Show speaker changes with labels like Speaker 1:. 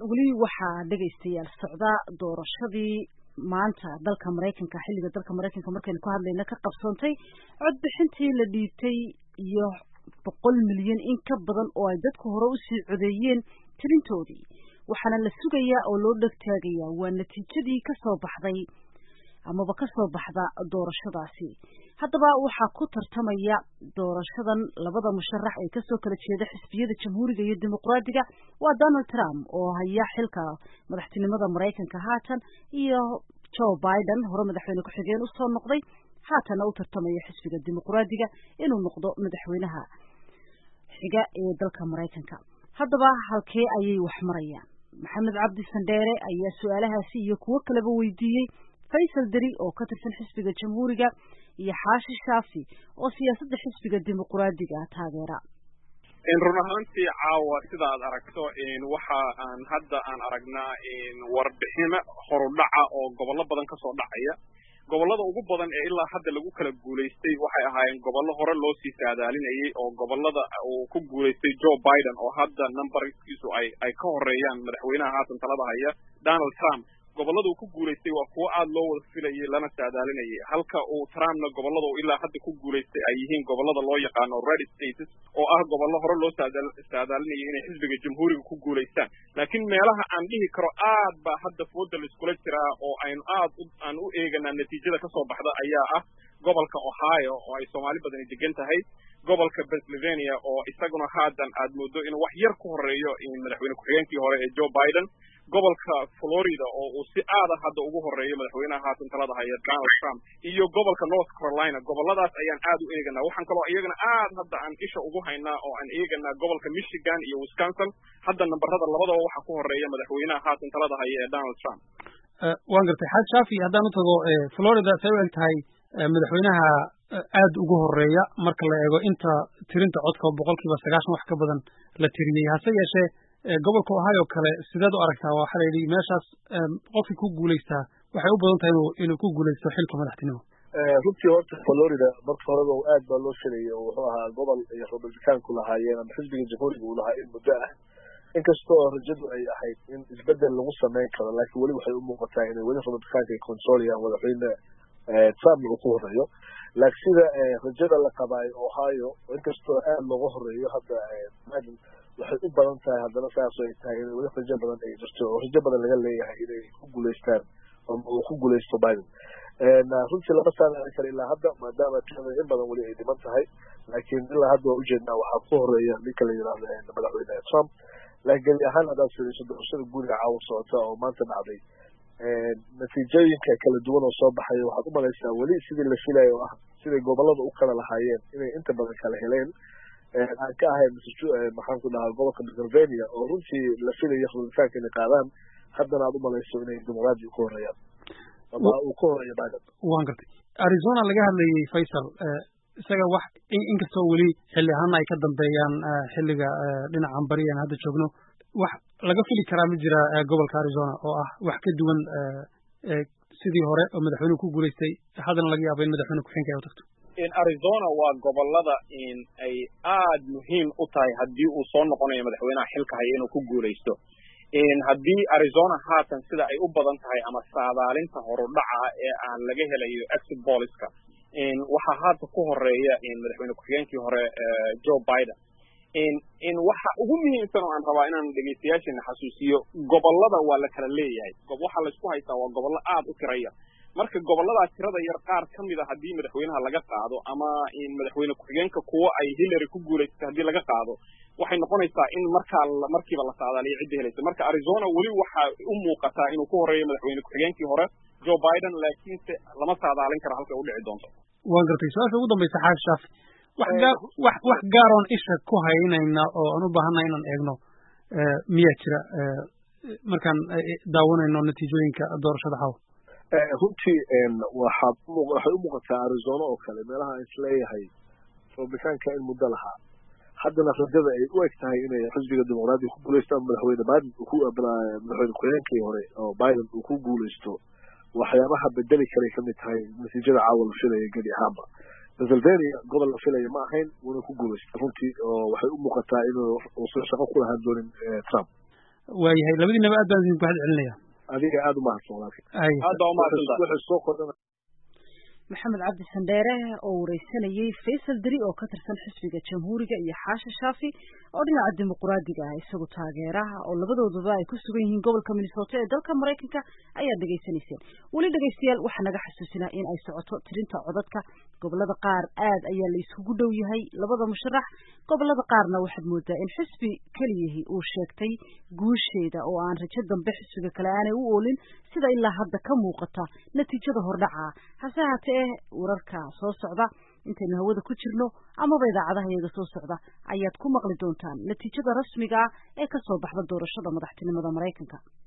Speaker 1: weli waxaa dhegaystayaal socda doorashadii maanta dalka maraykanka xilliga dalka maraykanka markaynu ka hadlayna ka qabsoontay codbixintii la dhiibtay iyo boqol milyan in ka badan oo ay dadku hore usii codeeyeen tirintoodii waxaana la sugayaa oo loo dhegtaagayaa waa natiijadii kasoo baxday amaba kasoo baxda doorashadaasi haddaba waxaa ku tartamaya doorashadan labada musharax ee kasoo kala jeeda xisbiyada jamhuuriga iyo dimuqraadiga waa donald trump oo haya xilka madaxtinimada maraykanka haatan iyo joe biden hore madaxweyne ku-xigeen usoo noqday haatanna u tartamaya xisbiga dimuqraadiga inuu noqdo madaxweynaha xiga ee dalka maraykanka haddaba halkee ayay wax marayaan maxamed cabdi sandheere ayaa su-aalahaasi iyo kuwo kaleba weydiiyey faysal deri oo ka tirsan xisbiga jamhuuriga iyo xaashi shaafi oo siyaasadda xisbiga dimuqraadiga taageera
Speaker 2: run ahaantii caawa sida aad aragto waxa aan hadda aan aragnaa warbixino horudhaca oo gobollo badan kasoo dhacaya gobollada ugu badan ee ilaa hadda lagu kala guulaystay waxay ahaayeen gobollo hore loo sii saadaalinayay oo gobollada uu ku guulaystay joe biden oo hadda numberkiisu ay ay ka horeeyaan madaxweynaha haatan talada haya donald trump gobollada uu ku guulaystay waa kuwo aada loo wada filayay lana saadaalinayay halka uu trumpna gobollada uu ilaa hadda ku guulaystay ay yihiin gobollada loo yaqaano red states oo ah gobollo hore loo saadaalinayay inay xisbiga jamhuuriga ku guulaystaan laakiin meelaha aan dhihi karo aad baa hadda fooda laiskula jiraa oo aynu aad aan u eeganaa natiijada kasoo baxda ayaa ah gobolka ohio oo ay soomaali badani degan tahay gobolka pennsylvania oo isaguna haatan aad moodo inuu wax yar ku horeeyo madaxweyne ku-xigeenkii hore ee joe biden gobolka florida oo uu si aada hadda ugu horeeyo madaxweynaha haatan talada haya donald trump iyo gobolka north carolina goboladaas ayaan aad u eeganaa waxaan kaloo iyagana aad hadda aan isha ugu haynaa oo aan eeganaa gobolka michigan iyo wisconsin hadda nambarada labadaba waxaa ku horeeya madaxweynaha haatan talada haya ee donald trump
Speaker 3: waan gartay xaaj shaafi haddaan u tago florida say u eg tahay madaxweynaha aad ugu horeeya marka la eego inta tirinta codka boqolkiiba sagaashan wax ka badan la tiriyey hase yeeshee gobolka ohio kale sideed u aragtaa waxaa la yidhi meeshaas qofkii ku guulaystaa waxay u badan tahay inuu inuu ku guulaysto xilka madaxtinimo
Speaker 4: runtii horta florida marka horeba aad baa loo filayay oo wuxuu ahaa gobol ay republicaanku lahaayeen ama xisbiga jamhuuriga uu lahaa in muddo ah inkasta oo rajadu ay ahayd in isbedel lagu sameyn karo laakiin weli waxay u muuqataa inay weli republicaanka ay controlayaan madaxweyne trumpna uu ku horeeyo laakiin sida rajada la qabaayo ohio inkastoo aad looga horeeyo hadda biden waxay u badan tahay haddana saas ay tahay in weli rajo badan ay jirto oo rajo badan laga leeyahay inay ku guulaystaan ama uu ku guulaysto biden runtii lama saadaalin karo ilaa hadda maadaama tirada in badan weli ay dhiman tahay laakiin ilaa hadda waa ujeednaa waxaa ku horeeya ninka la yidhaahdo madaxweyne trump laakiin gebi ahaan haddaad fiiriso doorashada guuriga caawa socota oo maanta dhacday natiijooyinka kala duwan oo soo baxaya waxaad u malaysaa weli sidii la filayo oo ah siday gobolada u kala lahaayeen inay inta badan kala heleen aan ka ahay maxaan ku dhahaa gobolka pennsylvania oo runtii la filayo republicaanka inay qaadaan haddana aad u malayso inay dimuqraadi ku horeeyaan ama uu ku horeeyo biden
Speaker 3: waan gartay arizona laga hadlayay faysal isaga wax inkastoo weli xilli ahaana ay ka dambeeyaan xilliga dhinacan bari aan hadda joogno wax laga fili karaa ma jira gobolka arizona oo ah wax ka duwan sidii hore oo madaxweynuhu ku guulaystay haddana laga yaabo in madaxweyne ku-xigeenka ay u tagto
Speaker 2: arizona waa gobolada ay aad muhiim u tahay haddii uu soo noqonayo madaxweynaha xilka haya inuu ku guulaysto haddii arizona haatan sida ay u badan tahay ama saadaalinta horudhaca ee aan laga helayo exit poliska waxaa haata ku horeeya madaxweyne ku-xigeenkii hore joe biden in waxa ugu muhiimsan oo aan rabaa inaan dhegaystayaasheena xasuusiyo gobolada waa la kala leeyahay waxaa laysku haystaa waa gobollo aad u tiraya marka gobolladaa tirada yar qaar ka mid a haddii madaxweynaha laga qaado ama madaxweyne ku-xigeenka kuwo ay hillary ku guulaysatay haddii laga qaado waxay noqonaysaa in markaa markiiba la saadaaliyo cidda helaysa marka arizona weli waxaa u muuqataa inuu ku horeeyo madaxweyne ku-xigeenkii hore joe biden laakiinse lama saadaalin karo halkay u dhici doonto
Speaker 3: waan gartay su-aasha ugu dambaysa xaafi shaafi wax gaar wax wax gaaroon isha ku haynayna oo aan u baahannahay inaan eegno miyaa jira markaan daawanayno natiijooyinka doorashada xaw
Speaker 4: runtii waxaa waxay u muuqataa arizona oo kale meelaha aan isleeyahay republicaanka in muddo lahaa haddana rajada ay u eg tahay inay xisbiga dimuqraadiga ku guulaysto ama madaxweyne biden madaxweyne ku-xigeenkii hore oo biden uu ku guulaysto waxyaabaha bedeli karay kamid tahay natiijada caawa la filaya gedi ahaanba pennsylvania gobol la filaya ma ahayn wuuna ku guulaystay runtii oo waxay u muuqataa inuu uusan shaqo ku lahaan doonin trump
Speaker 3: waayahay labadiinaba aad baan idinku mahad celinaya
Speaker 4: adiga aada u mahadsan walaalkay
Speaker 3: ay
Speaker 2: aad baa umahadsantahay
Speaker 4: wuxuu soo kordhana
Speaker 1: maxamed cabdi sandheere oo wareysanayey faysal deri oo ka tirsan xisbiga jamhuuriga iyo xaashi shaafi oo dhinaca dimuquraadiga ah isagu taageeraha oo labadooduba ay ku sugan yihiin gobolka minnesota ee dalka maraykanka ayaad dhegaysanayseen weli dhegaystayaal waxaa naga xasuusinaa in ay socoto tirinta codadka gobolada qaar aad ayaa la iskugu dhow yahay labada musharax gobolada qaarna waxaad moodaa in xisbi keliyihii uu sheegtay guusheeda oo aan rajo dambe xisbiga kale aanay u oolin sida ilaa hadda ka muuqata natiijada hordhaca hase haatee wararka soo socda intaynu hawada ku jirno amaba idaacadaha iyaga soo socda ayaad ku maqli doontaan natiijada rasmiga ah ee ka soo baxda doorashada madaxtinimada maraykanka